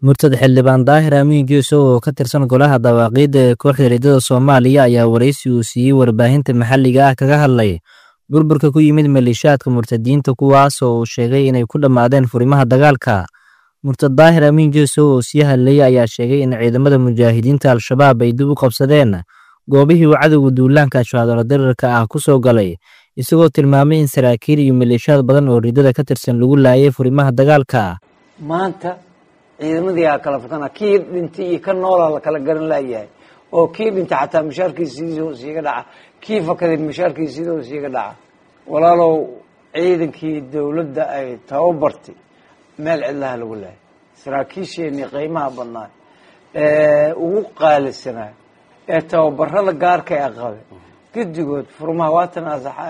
murtad xildhibaan daahir amiin geesow oo ka tirsan golaha dawaaqiidda ee kooxda riddada soomaaliya ayaa waraysi uu siiyey warbaahinta maxalliga ah kaga hadlay burburka ku yimid maleeshiyaadka murtadiinta kuwaas oo uu sheegay inay ku dhammaadeen furimaha dagaalka murtad daahir amiin geesow oo sii hadlayay ayaa sheegay in ciidamada mujaahidiinta al-shabaab ay dib u qabsadeen goobihii uu cadowga duulaanka ashwaadalo darirka ah ku soo galay isagoo tilmaamay in saraakiil iyo maleeshiyaad badan oo riddada ka tirsan lagu laayay furimaha dagaalka maanta ciidamadii aa kala fakana kii dhintay iyo ka noolaa la kala garan laayahay oo kii dhintay xataa mushaarkiisiidoo siiga dhaca kii fakaday mushaarkiisiidoo siiga dhaca walaalow ciidankii dowladda ay tababartay meel cidlaha lagu laayay saraakiisheenii qiimaha badnaa ee ugu qaalisanaa ee tababarada gaarka ee qabe guddigood furmaha waatan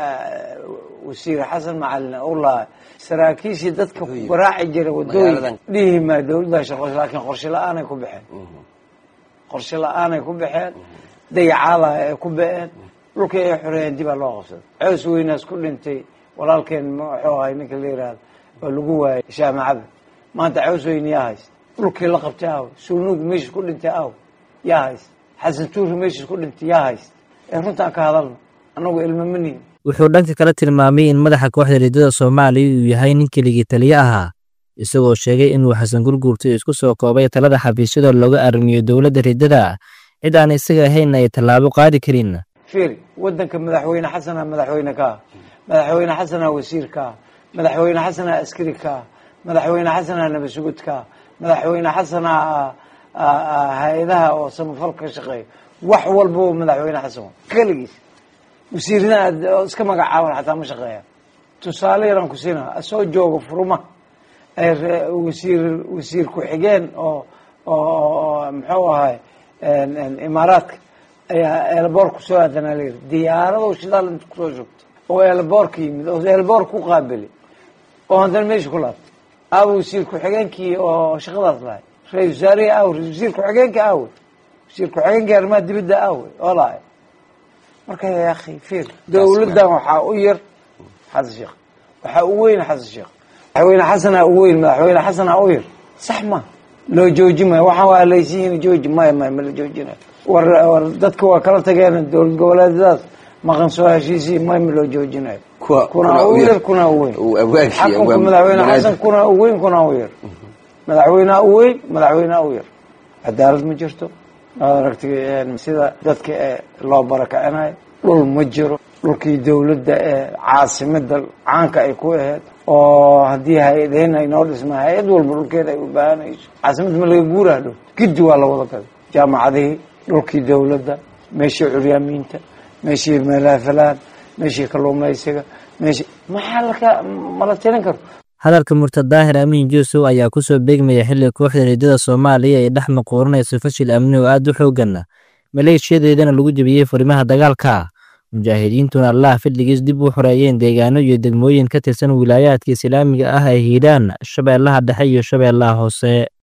wasiir xasan macalin u lahay saraakiishii dadka garaaci jira wadooyin dhihi maa dowladda shaqo laakiin qorshe la-aanay ku baxeen qorshe la-aanay ku baxeen dayacaada ay ku ba-een dhulkii ay xoreeyeen dibaa loo qabsaday cows weynaas ku dhintay walaalkeen muxuu ahay ninka la yihahdo oo lagu waayay shaamacada maanta cows weyne yaa hayst dhulkii la qabtay aw sulnuug meeshis ku dhintay aw yaa hayst xasan tuuri meeshis ku dhintay yaa hayst ee runtaan ka hadalno annagu ilmamanihin wuxuu dhanka kale tilmaamay in madaxa kooxda riddada soomaaliya uu yahay nin keligii taliye ahaa isagoo sheegay inuu xasan gurguurta isku soo koobay talada xafiisyada looga arrimiyo dowladda riddada cid aan isaga ahaynna ay tallaabo qaadi karin fiiri waddanka madaxweyne xasanaa madaxweyne ka ah madaxweyne xasanaa wasiir ka ah madaxweyne xasanaa askari ka ah madaxweyne xasanaa nabasugud ka ah madaxweyne xasanaa hay-adaha oo samafal ka shaqeeya wax walbaba madaxweyne xasan keligiis wasiirna aad iska magacaaban xataa ma shaqeeya tusaale yaraan ku siinaa soo jooga furuma wasiir wasiir ku-xigeen oo oo muxuu ahay imaaraadka ayaa eelboor kusoo aadanaa layiri diyaarado shidaal inta kusoo shugtay oo eelboorka yimid oo eelboor ku qaabili oo haddana meesha ku laabtay aawa wasiir ku-xigeenkii oo shaqadaas lahay ra-isul wasaarihii aawe wasiir ku-xigeenka aawe wasiir ku-xigeenkii arrimaha dibadda aawe oo lahay marka ya akhi fiir dowladdan waxaa u yar xasan sheekh waxaa u weyn xasan sheekh madaxweyne xasanaa u weyn madaxweyne xasanaa u yar sax ma loo jooji mayo waxaan waa laysiin jooji maya maya ma la joojinayo war war dadka waa kala tageen dowlad goboleedyadaas maqan soo heshiisii maya ma loo joojinayo kuna u yar kuna u weyn xakunka madaxweyne xasan kuna u weyn kuna u yar madaxweynea u weyn madaxweynea u yar cadaalad ma jirto waad aragtay sida dadka ee loo barakacinayo dhul ma jiro dhulkii dowladda ee caasimada caanka ay ku aheyd oo haddii hay-adeen ay noo dhisma hay-ad walba dhulkeeda ay u baahanayso caasimada ma laga guuraha dhow giddi waa la wada gaday jaamacadihii dhulkii dowladda meeshii curyaamiinta meeshii meelaafalaan meeshii kalluumaysiga meeshii maxaa laka mala tirin karo hadalka murtad daahir amiin juusow ayaa ku soo beegmaya xilli kooxda riddada soomaaliya ay dhex maquuranayso fashil amni oo aad u xooggan maleeshiyadeedana lagu jebiyey furimaha dagaalka mujaahidiintuna allaah fadligiis dib u xoreeyeen deegaano iyo degmooyin ka tirsan wilaayaadka islaamiga ah ee hiiraan shabeellaha dhexe iyo shabeellaha hoose